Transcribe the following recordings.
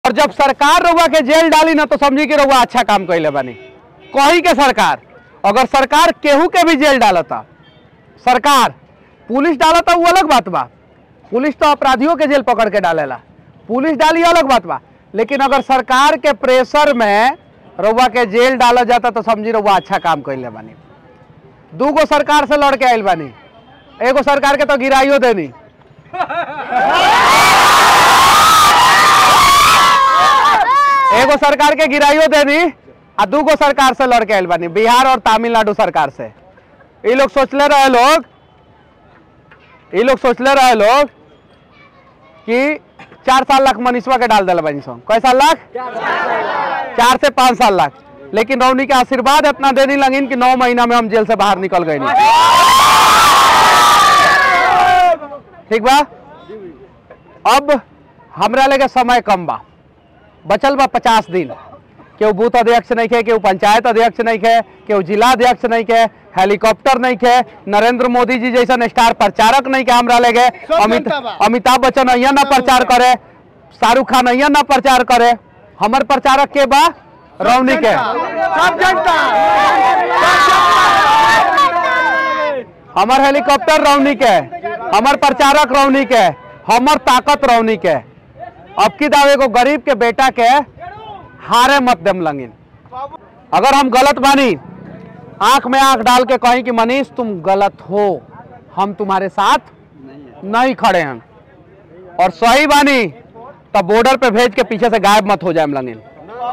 और जब सरकार रउआ के जेल डाली ना तो समझी कि रउआ अच्छा काम कैले बानी कही के सरकार अगर सरकार केहू के भी जेल डालता सरकार पुलिस डालता वो अलग बात बा पुलिस तो अपराधियों के जेल पकड़ के डालेला पुलिस डाली अलग बात बा लेकिन अगर सरकार के प्रेशर में रउआ के जेल डाला जाता तो समझी रउआ अच्छा काम कैले बानी दूगो सरकार से लड़ के आयल बानी एगो सरकार के तो गिराइयो देनी एगो सरकार के गिराइयो देनी आ दूगो सरकार से लड़ के आयल बानी बिहार और तमिलनाडु सरकार से ये लोग सोचले रहे लोग ये लोग सोचले रहे लोग कि चार साल लाख मनीषवा के डाल दिला बानी सो कै साल लाख चार से पाँच साल लाख लेकिन रौनी के आशीर्वाद इतना देने लगिन कि नौ महीना में हम जेल से बाहर निकल गए ठीक बा अब हमरा लगे समय कम बा बचल बा पचास दिन केहू बूथ अध्यक्ष नहीं खे केहू पंचायत अध्यक्ष नहीं खे केहू जिला अध्यक्ष नहीं खे हेलीकॉप्टर नहीं खे नरेंद्र मोदी जी जैसा स्टार प्रचारक नहीं के हमरा लगे अमित जनता बा। अमिताभ बच्चन अहिया ना प्रचार करे शाहरुख खान अहिया ना प्रचार करे हमर प्रचारक के बा रौनी के सब जनता हमर हेलीकॉप्टर रौनी के हमर प्रचारक रौनी के हमर ताकत रौनी के अब की दावे को गरीब के बेटा के हारे मत देम लंगिन अगर हम गलत बानी आंख में आंख डाल के कहीं कि मनीष तुम गलत हो हम तुम्हारे साथ नहीं खड़े हैं और सही बानी तब बॉर्डर पे भेज के पीछे से गायब मत हो जाए लंगिन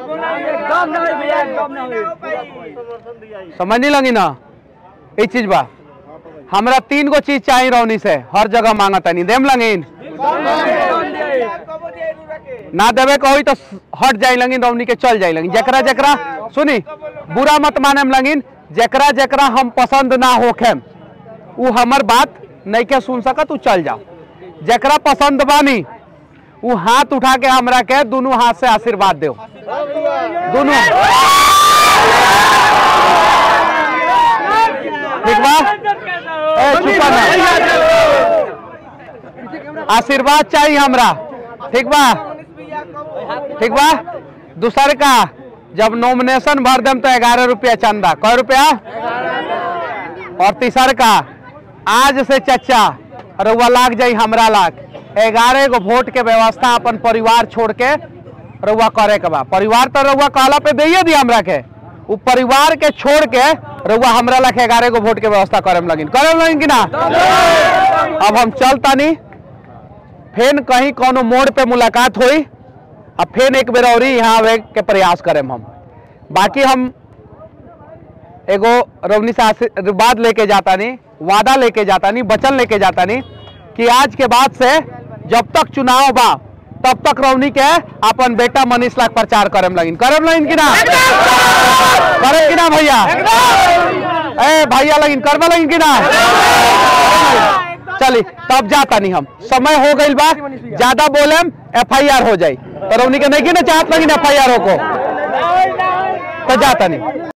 समझ नहीं लगी ना ये चीज बा हमरा तीन गो चीज चाहिए रौनी से हर जगह मांगा तनी देम लंगिन ना देवे कही तो हट जाए लगिन रौनी के चल जाए लगिन जकरा जकरा सुनी बुरा मत माने लगिन जकरा जकरा हम पसंद ना होखे उ हमर बात नहीं के सुन सकत उ चल जाओ जकरा पसंद बानी उ हाथ उठा के हमरा के दोनों हाथ से आशीर्वाद दो दोनों ठीक बा ए चुपा ना आशीर्वाद चाहिए हमरा ठीक बा ठीक बा दूसर का जब नॉमिनेशन भर देम तो ग्यारह रुपया चंदा कै रुपया और तीसर का आज से चचा रउआ लाग जाई हमरा लाग ग्यारह गो वोट के व्यवस्था अपन परिवार छोड़ के रउआ करे के बा परिवार तो रउआ कहला पे दैये दी हमरा के उ परिवार के छोड़ के रउआ हमरा लाख ग्यारह गो वोट के व्यवस्था करे में लगिन करे में लगिन कि ना अब हम चलतानी फेन कहीं कोनो मोड़ पे मुलाकात हुई अब फेन एक बेर और यहाँ आवे के प्रयास करें हम बाकी हम एगो रवनी से आशीर्वाद लेके जाता नहीं वादा लेके जाता नहीं वचन लेके जाता नहीं कि आज के बाद से जब तक चुनाव बा तब तक रवनी के अपन बेटा मनीष लाख प्रचार करम लगिन करम लगिन कि ना करम कि ना भैया ए भैया लगिन करवा लगिन कि ना चली तब जाता नहीं हम समय हो गई बा ज्यादा बोलेम एफ आई आर हो जाई तो रवनी के नहीं कि ना चाहत लगिन एफ आई आर हो को तो जाता नहीं